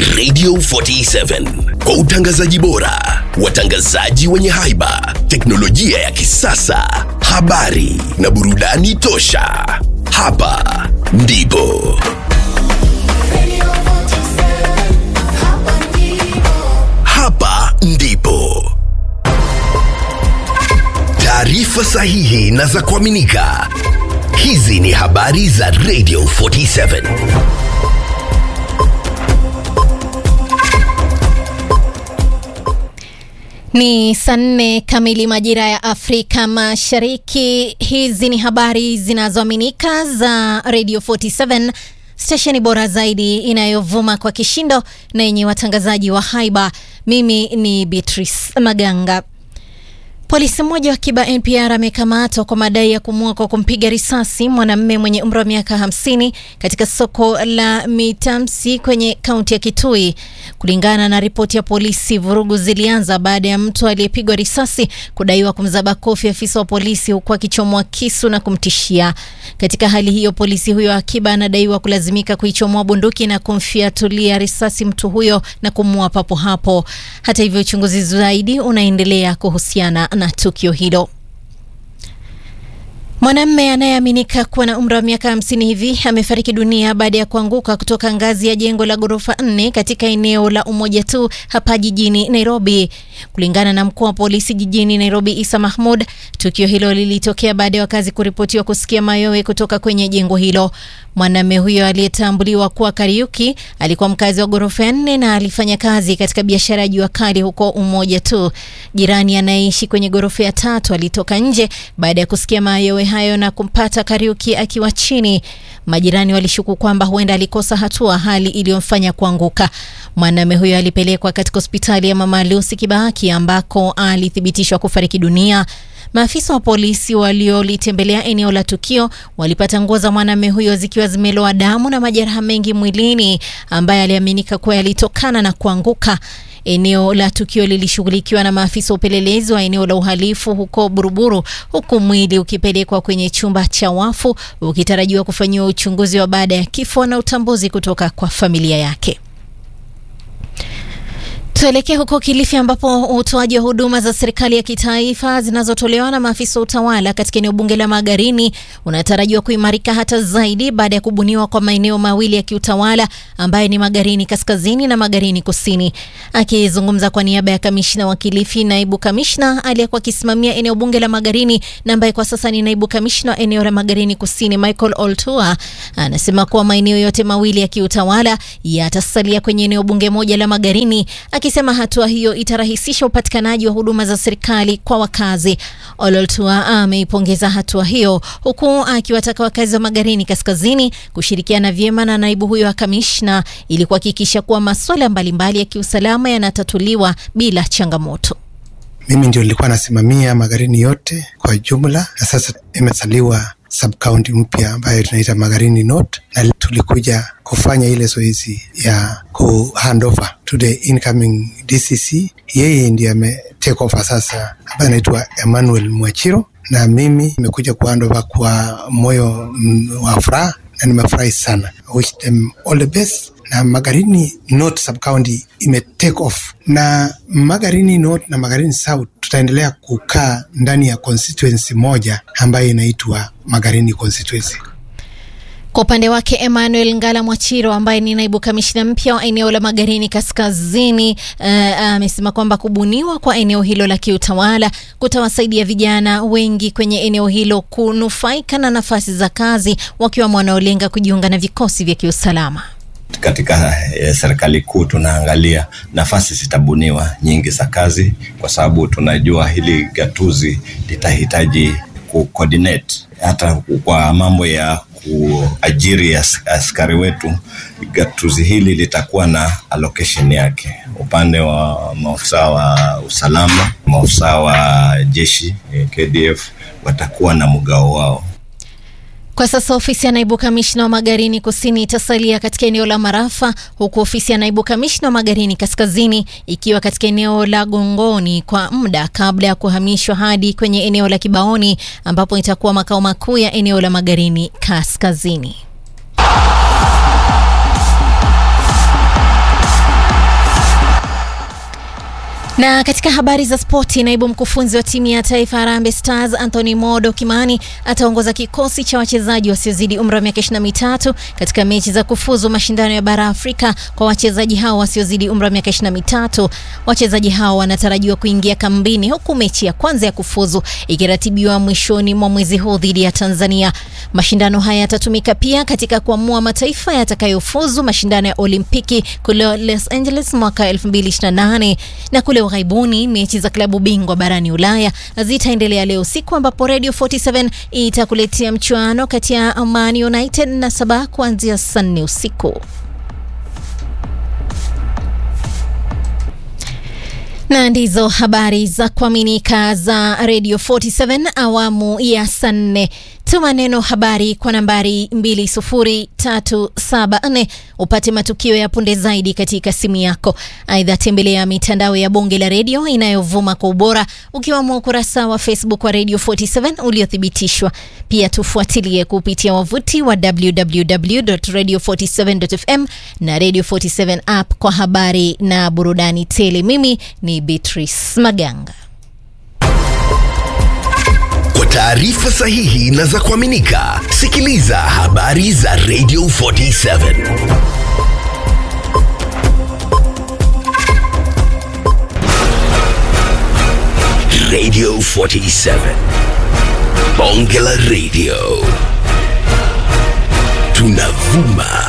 Radio 47 kwa utangazaji bora, watangazaji wenye haiba, teknolojia ya kisasa, habari na burudani tosha. Hapa ndipo hapa ndipo taarifa sahihi na za kuaminika. Hizi ni habari za Radio 47. Ni saa nne kamili majira ya Afrika Mashariki. Hizi ni habari zinazoaminika za Radio 47, stesheni bora zaidi inayovuma kwa kishindo na yenye watangazaji wa haiba. Mimi ni Beatrice Maganga. Polisi mmoja wa Kiba NPR amekamatwa kwa madai ya kumua kwa kumpiga risasi mwanamume mwenye umri wa miaka 50 katika soko la Mitamsi kwenye kaunti ya Kitui. Kulingana na ripoti ya polisi, vurugu zilianza baada ya mtu aliyepigwa risasi kudaiwa kumzaba kofi afisa wa polisi huku akichomoa kisu na kumtishia. Katika hali hiyo, polisi huyo wa Kiba anadaiwa kulazimika kuichomoa bunduki na kumfiatulia risasi mtu huyo na kumua papo hapo. Hata hivyo, uchunguzi zaidi unaendelea kuhusiana na tukio hilo. Mwanamme anayeaminika kuwa na umri wa miaka hamsini hivi amefariki dunia baada ya kuanguka kutoka ngazi ya jengo la ghorofa nne katika eneo la Umoja tu hapa jijini Nairobi. Kulingana na mkuu wa polisi jijini Nairobi, Isa Mahmud, tukio hilo lilitokea baada ya wakazi kuripotiwa kusikia mayowe kutoka kwenye jengo hilo. Mwanamme huyo aliyetambuliwa kuwa Kariuki alikuwa mkazi wa ghorofa ya nne na alifanya kazi katika biashara ya jua kali huko Umoja tu. Jirani anayeishi kwenye ghorofa ya tatu alitoka nje baada ya kusikia mayowe hayo na kumpata Kariuki akiwa chini. Majirani walishuku kwamba huenda alikosa hatua, hali iliyomfanya kuanguka. Mwanamume huyo alipelekwa katika hospitali ya Mama Lucy Kibaki ambako alithibitishwa kufariki dunia. Maafisa wa polisi waliolitembelea eneo la tukio walipata nguo za mwanamume huyo zikiwa zimeloa damu na majeraha mengi mwilini ambaye aliaminika kuwa yalitokana na kuanguka. Eneo la tukio lilishughulikiwa na maafisa wa upelelezi wa eneo la uhalifu huko Buruburu, huku mwili ukipelekwa kwenye chumba cha wafu ukitarajiwa kufanyiwa uchunguzi wa baada ya kifo na utambuzi kutoka kwa familia yake. Tuelekee huko Kilifi ambapo utoaji wa huduma za serikali ya kitaifa zinazotolewa na maafisa wa utawala katika eneo bunge la Magarini unatarajiwa kuimarika hata zaidi baada ya kubuniwa kwa maeneo mawili ya kiutawala ambayo ni Magarini Kaskazini na Magarini Kusini. Akizungumza kwa niaba ya kamishna wa Kilifi, naibu kamishna aliyekuwa akisimamia eneo bunge la Magarini na ambaye kwa sasa ni naibu kamishna wa eneo la Magarini Kusini, Michael Oltua, anasema kuwa maeneo yote mawili ya kiutawala yatasalia kwenye eneo bunge moja la Magarini akisema hatua hiyo itarahisisha upatikanaji wa huduma za serikali kwa wakazi. Ololtua ameipongeza hatua hiyo huku akiwataka wakazi wa Magarini Kaskazini kushirikiana vyema na naibu huyo wa kamishna ili kuhakikisha kuwa masuala mbalimbali ya kiusalama yanatatuliwa bila changamoto. Mimi ndio nilikuwa nasimamia Magarini yote kwa jumla, na sasa imezaliwa subcounty mpya ambayo tunaita Magarini North, na tulikuja kufanya ile zoezi ya ku hand over to the incoming DCC. Yeye ndiye ame take over sasa, ambaye anaitwa Emmanuel Mwachiro, na mimi nimekuja ku hand over kwa moyo wa furaha na nimefurahi sana. Wish them all the best na Magarini North subcounty ime take off, na Magarini North na Magarini South tutaendelea kukaa ndani ya constituency moja ambayo inaitwa Magarini constituency. Kwa upande wake Emmanuel Ngala Mwachiro ambaye ni naibu kamishna mpya wa eneo la Magarini Kaskazini amesema uh, kwamba kubuniwa kwa eneo hilo la kiutawala kutawasaidia vijana wengi kwenye eneo hilo kunufaika na nafasi za kazi wakiwamo wanaolenga kujiunga na vikosi vya kiusalama. Katika eh, serikali kuu tunaangalia nafasi zitabuniwa nyingi za kazi, kwa sababu tunajua hili gatuzi litahitaji kucoordinate hata kwa mambo ya kuajiri as, askari wetu. Gatuzi hili litakuwa na allocation yake, upande wa maafisa wa usalama, maafisa wa jeshi eh, KDF watakuwa na mgao wao. Kwa sasa ofisi ya naibu kamishna wa Magarini Kusini itasalia katika eneo la Marafa, huku ofisi ya naibu kamishna wa Magarini Kaskazini ikiwa katika eneo la Gongoni kwa muda kabla ya kuhamishwa hadi kwenye eneo la Kibaoni ambapo itakuwa makao makuu ya eneo la Magarini Kaskazini. Na katika habari za spoti, naibu mkufunzi wa timu ya taifa Harambee Stars Anthony Modo Kimani ataongoza kikosi cha wachezaji wasiozidi umri wa miaka ishirini na mitatu katika mechi za kufuzu mashindano ya bara Afrika kwa wachezaji hao wasiozidi umri wa miaka ishirini na mitatu. Wachezaji hao wanatarajiwa kuingia kambini, huku mechi ya kwanza ya kufuzu ikiratibiwa mwishoni mwa mwezi huu dhidi ya Tanzania. Mashindano haya yatatumika pia katika kuamua mataifa yatakayofuzu mashindano ya Olimpiki kule Los Angeles mwaka 2028 na kule ughaibuni mechi za klabu bingwa barani Ulaya zitaendelea leo usiku, ambapo Radio 47 itakuletea mchuano kati ya Man United na Sabah kuanzia saa nne usiku. na ndizo habari za kuaminika za Radio 47 awamu ya saa nne. Tuma neno habari kwa nambari 20374 upate matukio ya punde zaidi katika simu yako. Aidha, tembelea mitandao ya bonge la redio inayovuma kwa ubora ukiwamo ukurasa wa Facebook wa Radio 47 uliothibitishwa. Pia tufuatilie kupitia wavuti wa www.radio47.fm na Radio 47 app kwa habari na burudani tele. Mimi ni Beatrice Maganga. Kwa taarifa sahihi na za kuaminika, sikiliza habari za Radio 47. Radio 47. Bonge la Radio. Tunavuma